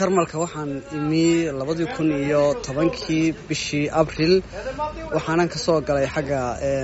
jarmalka waxaan imi labadii kun iyo tobankii bishii abril waxaanan ka soo galay xagga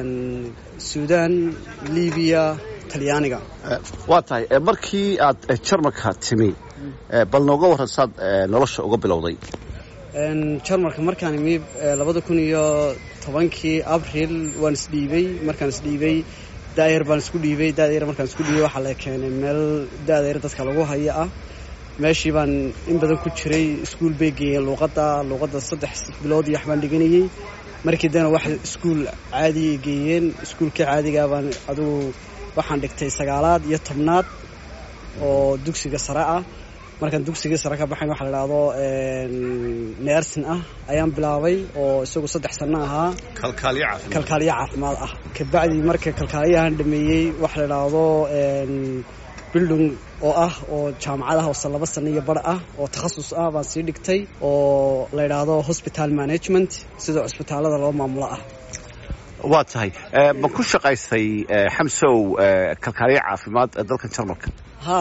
suudan libiya talyaaniga waa tahay markii aad jarmalka timi bal nooga warran saad nolosha uga bilowday jarmalka markaan imi labada kun iyo tobankii abril waan isdhiibay markaan isdhiibay daayar baan isku dhiibay daayar markaan isku dhiibay waxaa la keenay meel daadayar dadka lagu haya ah meeshii baan in badan ku jiray iskuul bay geeyeen luuqadda luuqadda saddex bilood iyo waxbaan dhiganayey markii dana wax iskuul caadiya geeyeen iskuulkii caadigaa baan adugu waxaan dhigtay sagaalaad iyo tobnaad oo dugsiga sare ah markaan dugsigii sare ka baxayn waxa la idhaahdo neersin ah ayaan bilaabay oo isagu saddex sanno ahaa kalkaaliyo caafimaad ah kabacdii marka kalkaaliyahan dhameeyey waxa la idhaahdo bildung oo ah oo jaamacad ah oo laba sanno iyo bar ah oo takhasus ah baan sii dhigtay oo la idhaahdo hospital management sida cusbitaalada loo maamulo ah waa tahay ma ku shaqaysay xamsow kalkaaliyo caafimaad dalkan jarmalka ha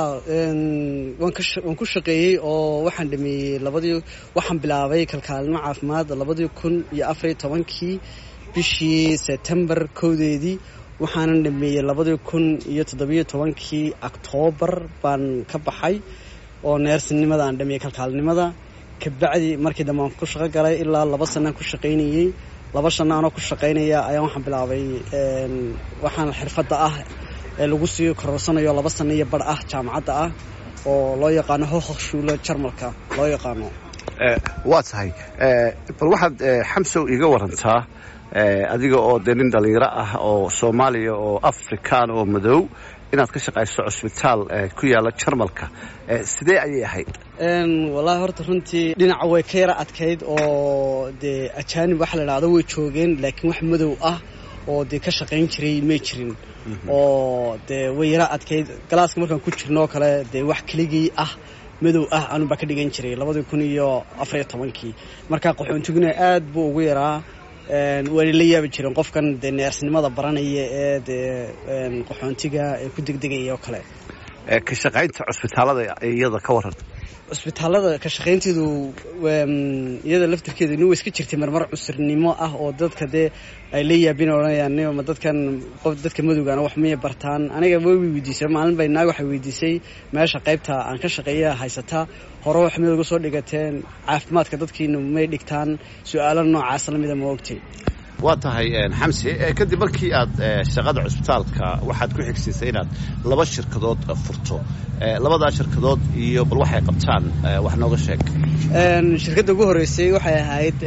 waan ku shaqeeyey oo waxaan dhameeyey labadii waxaan bilaabay kalkaalimo caafimaad labadii kun iyo afariyo tobankii bishii sebtembar kowdeedii waxaanan dhameeyey labadii kun iyo toddobiyo tobankii octoobar baan ka baxay oo neersinimada aan dhameeyey kalkaalinimada kabacdi markii dambe aan ku shaqo galay ilaa laba sanaan ku shaqaynayey laba shanno anoo ku shaqaynaya ayaan waxaan bilaabay waxaan xirfadda ah ee lagu sii kororsanayo laba sanno iyo bar ah jaamacadda ah oo loo yaqaano hohokshuulo jarmalka loo yaqaano waa tahay bal waxaad xamsow iiga warantaa adiga oo dee nin dhallinyaro ah oo soomaaliya oo afrikaan oo madow inaad ka shaqayso cusbitaal ku yaalla jarmalka sidee ayay ahayd wallaahi horta runtii dhinaca way ka yara adkayd oo dee ajaanib waxa la idhahdo way joogeen laakiin wax madow ah oo dee ka shaqayn jiray may jirin oo dee way yara adkayd galaaska markaan ku jirnoo kale dee wax keligii ah madow ah anun baa ka dhigan jiray labadii kun iyo afariyo tobankii markaa qaxoontiguna aad buu ugu yaraa waana la yaabi jireen qofkan dee neersnimada baranaya ee dee qaxoontiga ee ku degdegaya oo kale ka shaqaynta cusbitaalada iyada ka waran cusbitaalada ka shaqaynteedu iyada laftirkeedu nin way iska jirtay marmar cusurnimo ah oo dadka dee ay la yaabin odhanayaan ma dadkan qof dadka madowgaana wax maya bartaan aniga way weydiisay maalin bay naag waxay weydiisay meesha qaybta aan ka shaqeeya haysataa hore wax madowga soo dhigateen caafimaadka dadkiina may dhigtaan su-aalo noocaas lamida ma ogtay waa tahay xamse kadib markii aad shaqada cusbitaalka waxaad ku xigsiisay inaad laba shirkadood furto labadaa shirkadood iyo bal waxay qabtaan wax nooga sheeg shirkadda ugu horreysay waxay ahayd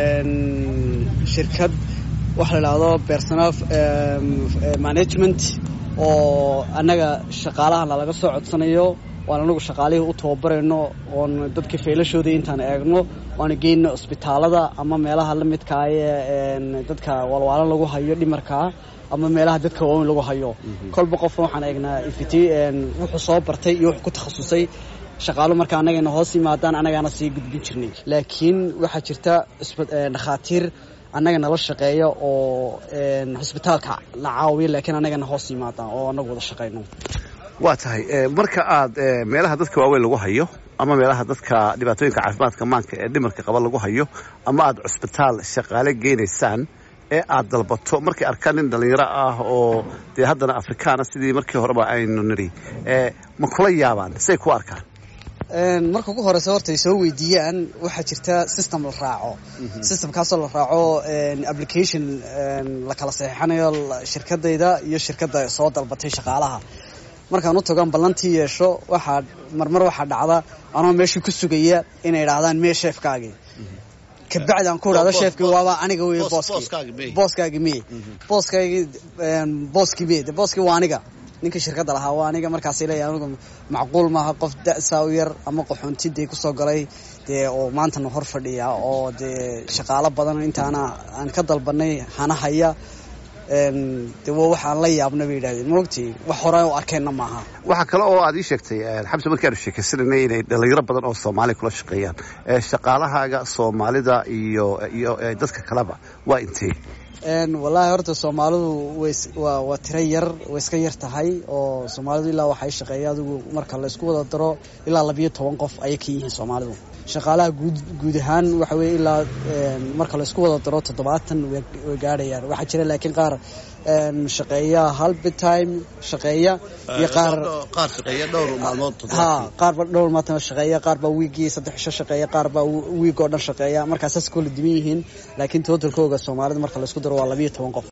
shirkad waxa la idhaahdo personal management oo annaga shaqaalahana laga soo codsanayo waan anagu shaqaalihii u tababarayno oon dadka feelashooda intaan eegno waana geyno cusbitaalada ama meelaha la midkaaye dadka walwaalan lagu hayo dhimarkaa ama meelaha dadka waaweyn lagu hayo kolba qofna waxaan eegnaa ifiti wuxuu soo bartay iyo wuxuu ku takhasusay shaqaalo marka annagayna hoos yimaadaan annagaana sii gudbin jirnay laakiin waxaa jirta dhakhaatiir annaga nala shaqeeya oo cusbitaalka la caawiya laakiin annagana hoos yimaadaan oo annagu wada shaqayno waa tahay marka aad meelaha dadka waaweyn lagu hayo ama meelaha dadka dhibaatooyinka caafimaadka maanka ee dhimarka qaba lagu hayo ama aad cusbitaal shaqaale geynaysaan ee aad dalbato markay arkaan nin dhallinyaro ah oo dee haddana afrikaana sidii markii horeba aynu nidhi ma kula yaabaan say ku arkaan marka ugu horeysa horta ay soo weydiiyaan waxaa jirta system la raaco systemkaasoo la raaco application la kala saxiixanayo shirkadayda iyo shirkadda soo dalbatay shaqaalaha markaan u tagoan ballantii yeesho waxaa marmar waxaa dhacda anoo meeshii ku sugaya inay idhaahdaan mee sheefkaagii kabacdi aan ku idhahdo sheefkii waaba aniga wey booskii booskaagi miye booskaagi booskii miye de booskii waa aniga ninka shirkadda lahaa waa aniga markaasay leeyahay anigu macquul maaha qof da-saa u yar ama qaxoontidee kusoo galay dee oo maantana hor fadhiya oo dee shaqaalo badan intaana aan ka dalbanay hana haya de waa waxaan la yaabna bay yidhahdeen maogtii wax hore u arkeenna maaha waxaa kale oo aad ii sheegtay xamse markii aanu sheekaysananay inay dhalinyaro badan oo soomaaliya kula shaqeeyaan shaqaalahaaga soomaalida iyo iyo dadka kaleba waa intee wallaahi horta soomaalidu waa waa tiro yar way iska yar tahay oo soomaalidu ilaa waxay shaqeeya adigu marka la isku wada daro ilaa labiyo toban qof ayay ka yihiin soomaalidu shaqaalaha guud guud ahaan waxa weye ilaa marka la isku wada daro toddobaatan way gaadhayaan waxaa jira laakiin qaar shaqeeya halbitime shaqeeya iyo qaar qaar shaqeeya dhowr maalmood ha qaarba dhowr maalmood shaqeeya qaar baa wiigii saddex cisho shaqeeya qaar baa wiig oo dhan shaqeeya markaa saas koola duwan yihiin laakiin totalkooga soomaalida marka la isku daro waa labiyo toban qof